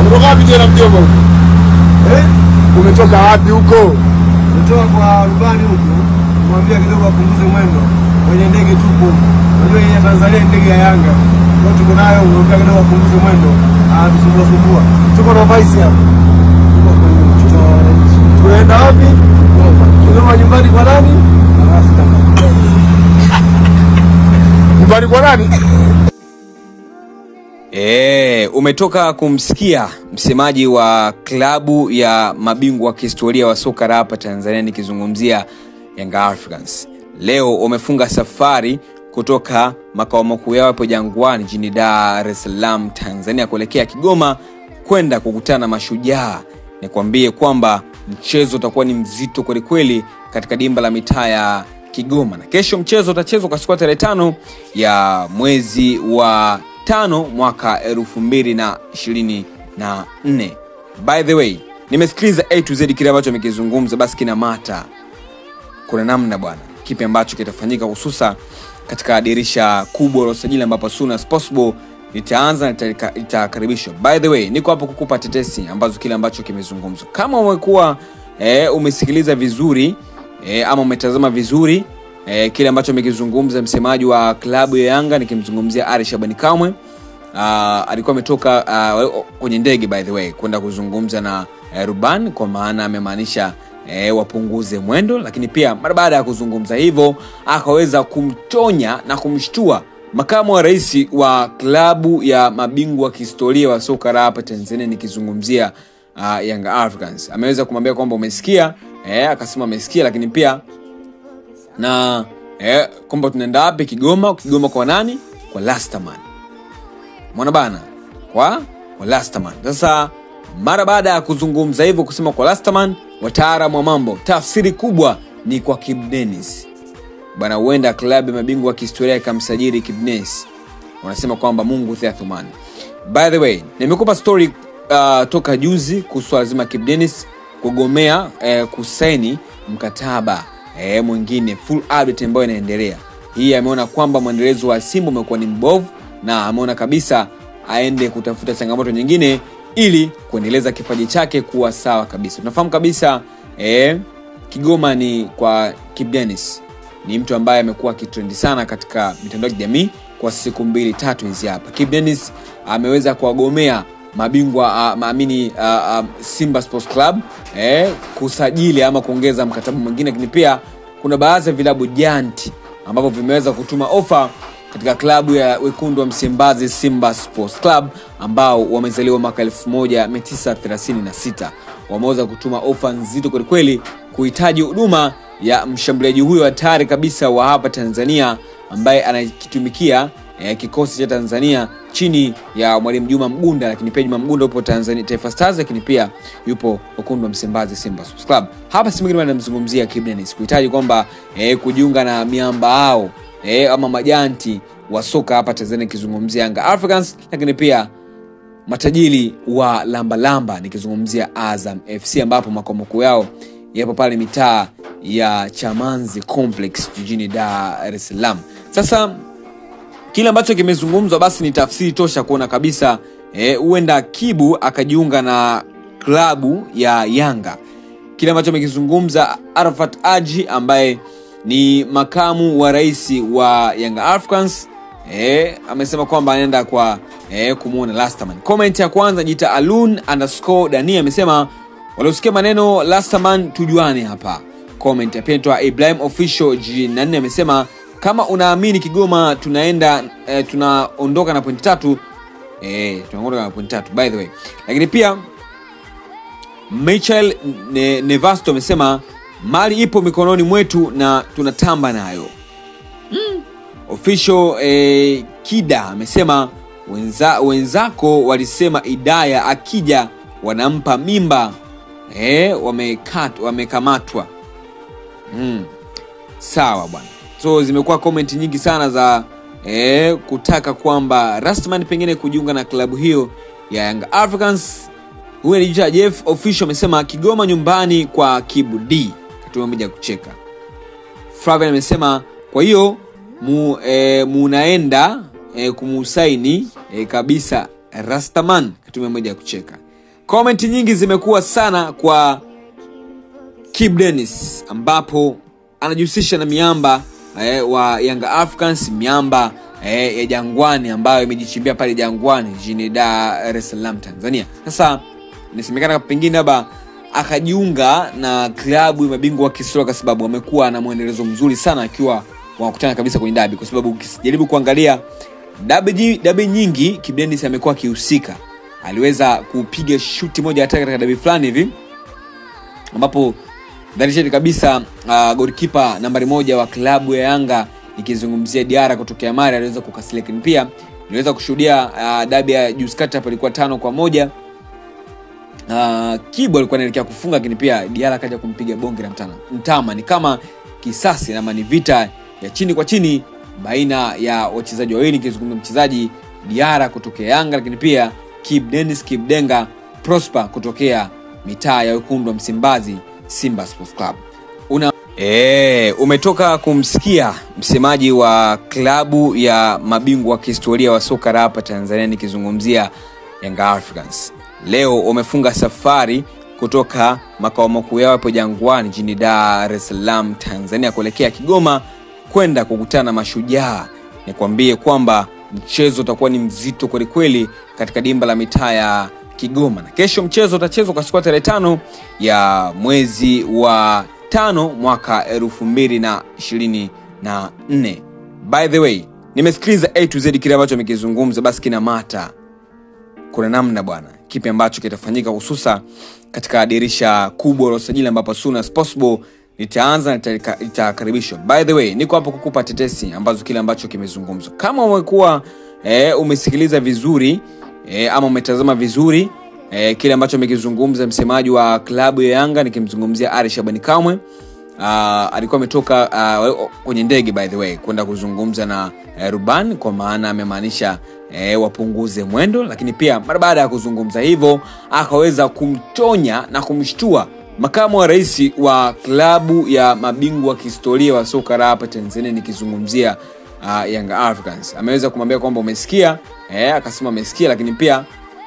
Kutoka wapi tena mjomba huko? Eh? Umetoka wapi huko? Nitoka kwa rubani huku, mwambia kidogo apunguze mwendo kwenye ndege tupo. Unajua hii ya Tanzania ni ndege ya Yanga. Kwa tuko nayo, mwambia kidogo apunguze mwendo. Ah, tusumbua sumbua. Tuko na vice hapa. Tuko kwenye mchujo wa wananchi. Tunaenda wapi? Kigoma nyumbani kwa nani? Rasta. Nyumbani kwa nani? E, umetoka kumsikia msemaji wa klabu ya mabingwa wa kihistoria wa soka la hapa Tanzania nikizungumzia Young Africans. Leo wamefunga safari kutoka makao makuu yao hapo Jangwani jijini Dar es Salaam Tanzania kuelekea Kigoma kwenda kukutana na Mashujaa. Nikwambie kwamba mchezo utakuwa ni mzito kwelikweli katika dimba la mitaa ya Kigoma, na kesho mchezo utachezwa kwa siku ya tarehe tano ya mwezi wa tano mwaka elfu mbili na ishirini na nne. By the way, nimesikiliza A to Z kile ambacho amekizungumza, basi kina mata kuna namna bwana, kipi ambacho kitafanyika hususa katika dirisha kubwa la usajili ambapo soon as possible litaanza na litaka- litakaribishwa. By the way, niko hapo kukupa tetesi ambazo kile ambacho kimezungumzwa. Kama umekuwa eh, umesikiliza vizuri eh, ama umetazama vizuri eh, kile ambacho amekizungumza msemaji wa klabu ya Yanga nikimzungumzia Ari Shabani Kamwe uh, alikuwa ametoka uh, kwenye ndege by the way kwenda kuzungumza na uh, ruban kwa maana amemaanisha eh, wapunguze mwendo lakini pia mara baada ya kuzungumza hivyo akaweza kumtonya na kumshtua makamu wa rais wa klabu ya mabingwa wa kihistoria wa soka la hapa tanzania nikizungumzia uh, young africans ameweza kumwambia kwamba umesikia eh, akasema amesikia lakini pia na eh, kwamba tunaenda wapi kigoma kigoma kwa nani kwa lasterman mwana bana kwa kwa Lasterman. Sasa mara baada ya kuzungumza hivyo kusema kwa Lasterman, wataalamu wa mambo, tafsiri kubwa ni kwa Kibu Denis bana, huenda klabu ya mabingwa wa kihistoria ikamsajili Kibu Denis. Wanasema kwamba Mungu Theathumani. By the way, nimekupa story uh, toka juzi kuhusu swala zima Kibu Denis kugomea eh, kusaini mkataba eh, mwingine full update ambayo inaendelea. Hii ameona kwamba mwendelezo wa Simba umekuwa ni mbovu na ameona kabisa aende kutafuta changamoto nyingine ili kuendeleza kipaji chake kuwa sawa kabisa. Tunafahamu kabisa eh, Kigoma ni kwa Kibu Denis ni mtu ambaye amekuwa akitrendi sana katika mitandao ya kijamii kwa siku mbili tatu hizi hapa. Kibu Denis ameweza kuwagomea mabingwa uh, maamini uh, uh, Simba Sports Club eh, kusajili ama kuongeza mkataba mwingine, lakini pia kuna baadhi ya vilabu janti ambavyo vimeweza kutuma ofa katika klabu ya wekundu wa Msimbazi Simba Sports Club ambao wamezaliwa mwaka 1936 wameweza kutuma ofa nzito kwelikweli kuhitaji huduma ya mshambuliaji huyo hatari kabisa wa hapa Tanzania ambaye anakitumikia eh, kikosi cha Tanzania chini ya mwalimu Juma Mgunda, lakini pia Juma Mgunda yupo Tanzania Taifa Stars, lakini pia yupo wekundu wa Msimbazi Simba Sports Club. Hapa si mwingine anamzungumzia Kibu Denis kuhitaji kwamba eh, kujiunga na miamba hao eh, ama majanti wa soka hapa Tanzania, nikizungumzia Yanga Africans, lakini pia matajiri wa lambalamba nikizungumzia Azam FC ambapo makao makuu yao yapo pale mitaa ya Chamanzi Complex jijini Dar es Salaam. Sasa kile ambacho kimezungumzwa basi ni tafsiri tosha kuona kabisa huenda eh, Kibu akajiunga na klabu ya Yanga. Kile ambacho amekizungumza Arafat Aji ambaye ni makamu wa rais wa Young Africans eh, amesema kwamba anaenda kwa eh, kumwona Lasterman. Comment ya kwanza jita alun underscore dani amesema waliosikia maneno Lasterman tujuane hapa. Comment ya pili toa Ibrahim official G4 amesema kama unaamini Kigoma tunaenda eh, tunaondoka na pointi tatu eh, tunaondoka na pointi tatu by the way. Lakini pia Michael ne, Nevasto amesema mali ipo mikononi mwetu na tunatamba nayo mm. Official eh, Kida amesema wenza, wenzako walisema Idaya akija wanampa mimba eh, wamekat, wamekamatwa mm. Sawa bwana, so zimekuwa comment nyingi sana za eh, kutaka kwamba Rastman pengine kujiunga na klabu hiyo ya Young Africans. Huyu anajiita Jeff Official amesema Kigoma nyumbani kwa Kibu D katuma moja kucheka. Flavian amesema kwa hiyo mu, e, munaenda e, kumusaini e, kabisa Rastaman katuma moja ya kucheka. komenti nyingi zimekuwa sana kwa Kibu Denis ambapo anajihusisha na miamba eh, wa Yanga Africans, miamba eh, ya Jangwani ambayo imejichimbia pale Jangwani jijini Dar es Salaam Tanzania. Sasa inasemekana pengine labda akajiunga na klabu ya mabingwa wa kihistoria kwa sababu amekuwa na mwendelezo mzuri sana akiwa wanakutana kabisa kwenye dabi, kwa sababu ukijaribu kuangalia dabi, dabi nyingi Kibu Denis amekuwa akihusika. Aliweza kupiga shuti moja hatari katika dabi fulani hivi ambapo dharishani kabisa uh, golikipa nambari moja wa klabu ya Yanga ikizungumzia Diara kutokea Mari aliweza kukasili, lakini pia niweza kushuhudia uh, dabi ya juzi kati hapa ilikuwa tano kwa moja uh, Kibu alikuwa anaelekea kufunga, lakini pia Diara akaja kumpiga bonge la mtana mtama. Ni kama kisasi ama ni vita ya chini kwa chini baina ya wachezaji wawili, nikizungumza mchezaji Diara kutokea Yanga, lakini pia Kibu Dennis Kibu Denga Prosper kutokea mitaa ya wekundu wa Msimbazi Simba Sports Club. Una e, umetoka kumsikia msemaji wa klabu ya mabingwa wa kihistoria wa soka la hapa Tanzania nikizungumzia Yanga Africans. Leo wamefunga safari kutoka makao makuu yao hapo Jangwani jijini Dar es Salaam Tanzania kuelekea Kigoma kwenda kukutana na Mashujaa. Nikwambie kwamba mchezo utakuwa ni mzito kwelikweli katika dimba la mitaa ya Kigoma na kesho mchezo utachezwa kwa siku ya tarehe tano ya mwezi wa tano mwaka elfu mbili na ishirini na nne. By the way, nimesikiliza A to Z kile ambacho amekizungumza, basi kina mata kuna namna bwana, kipi ambacho kitafanyika hususa katika dirisha kubwa la usajili ambapo soon as possible litaanza na litakaribishwa. By the way, niko hapo kukupa tetesi ambazo kile ambacho kimezungumzwa. Kama umekuwa e, umesikiliza vizuri e, ama umetazama vizuri e, kile ambacho amekizungumza msemaji wa klabu ya Yanga nikimzungumzia Ari Shabani Kamwe. Uh, alikuwa ametoka uh, kwenye ndege by the way kwenda kuzungumza na uh, rubani kwa maana amemaanisha uh, wapunguze mwendo, lakini pia mara baada ya kuzungumza hivyo akaweza kumtonya na kumshtua makamu wa rais wa klabu ya mabingwa wa kihistoria wa soka la hapa Tanzania nikizungumzia uh, Young Africans. Ameweza kumwambia kwamba umesikia, eh, akasema amesikia, lakini pia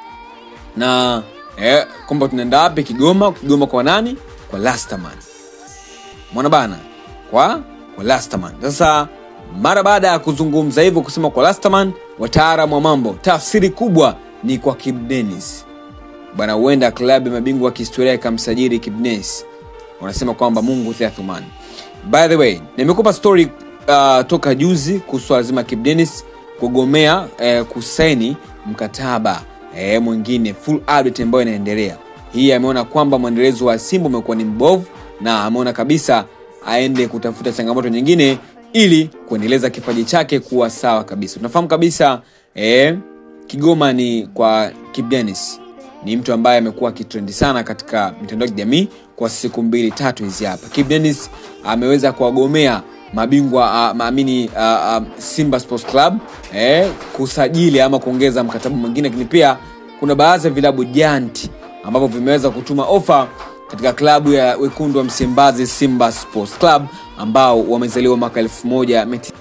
na eh, kwamba tunaenda wapi? Kigoma. Kigoma kwa nani? Kwa Lasterman mwana bana, kwa kwa Lasterman. Sasa mara baada ya kuzungumza hivyo kusema kwa Lasterman, wataalamu wa mambo, tafsiri kubwa ni kwa Kibu Denis bwana, huenda klabu ya mabingwa wa kihistoria ikamsajili Kibu Denis. Wanasema kwamba Mungu Theathumani. By the way, nimekupa story uh, toka juzi kuhusu swala zima Kibu Denis kugomea eh, kusaini mkataba eh, mwingine full update ambayo inaendelea. Hii ameona kwamba mwendelezo wa Simba umekuwa ni mbovu na ameona kabisa aende kutafuta changamoto nyingine ili kuendeleza kipaji chake kuwa sawa kabisa. Tunafahamu kabisa eh, Kigoma ni kwa Kibu Denis ni mtu ambaye amekuwa akitrendi sana katika mitandao ya kijamii kwa siku mbili tatu hizi hapa. Kibu Denis ameweza kuwagomea mabingwa uh, maamini uh, uh, Simba Sports Club eh, kusajili ama kuongeza mkataba mwingine, lakini pia kuna baadhi ya vilabu janti ambavyo vimeweza kutuma ofa katika klabu ya wekundu wa Msimbazi Simba Sports Club ambao wamezaliwa mwaka elfu moja